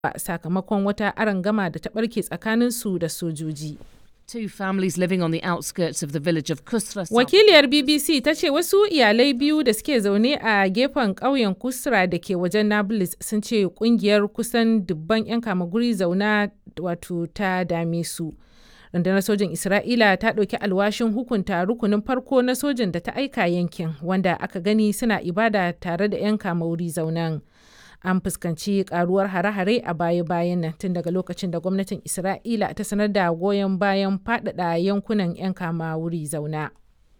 sakamakon wata arangama da ta ɓarke tsakaninsu da sojoji. Two families living on the outskirts of the village of Kusra. Wakiliyar BBC ta ce wasu iyalai biyu da suke zaune a gefen ƙauyen Kusra da ke wajen Nablus sun ce kungiyar kusan dubban 'yan kamaguri zauna wato ta dame su. Rundunar sojin Isra'ila ta ɗauki alwashin hukunta rukunin farko na sojin da ta aika yankin wanda aka gani suna ibada tare da 'yan kamaguri zaunan. an fuskanci karuwar hare-hare a baya-bayan nan tun daga lokacin da gwamnatin isra'ila ta sanar da goyon bayan faɗaɗa yankunan 'yan kama wuri zauna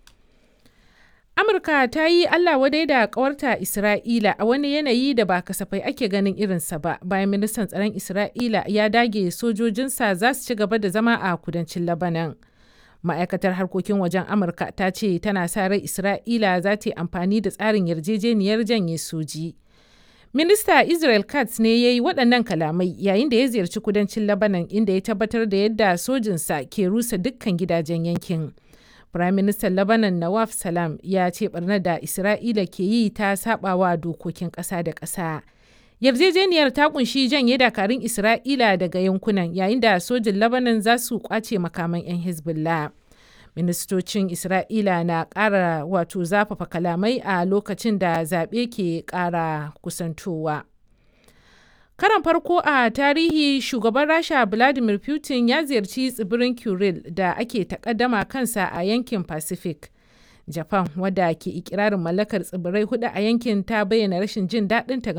amurka ta yi allah wadai da kawarta isra'ila a wani yanayi da ba kasafai ake ganin irinsa ba bayan ministan tsaron isra'ila ya dage sojojinsa za su ci gaba da zama a kudancin labanan ma'aikatar harkokin wajen amurka ta ce tana sa rai isra'ila za ta yi amfani da tsarin yarjejeniyar janye soji. Minista Israel Katz ne ya yi waɗannan kalamai yayin da ya ziyarci kudancin Lebanon inda ya tabbatar da yadda sojinsa ke rusa dukkan gidajen yankin. Prime Minister Lebanon Nawaf Salam ya ce barnar da Isra'ila ke yi ta sabawa dokokin ƙasa da ƙasa. Yarjejeniyar ta kunshi janye dakarun Isra'ila daga yankunan yayin da sojin Lebanon za su kwace makaman 'yan Hezbollah. ministocin isra'ila na ƙara wato zafafa kalamai a lokacin da zaɓe ke ƙara kusantowa karan farko a tarihi shugaban rasha vladimir putin ya ziyarci tsibirin kuril da ake takaddama kansa a yankin pacific japan wadda ke ikirarin mallakar tsibirai hudu a yankin ta bayyana rashin jin daɗinta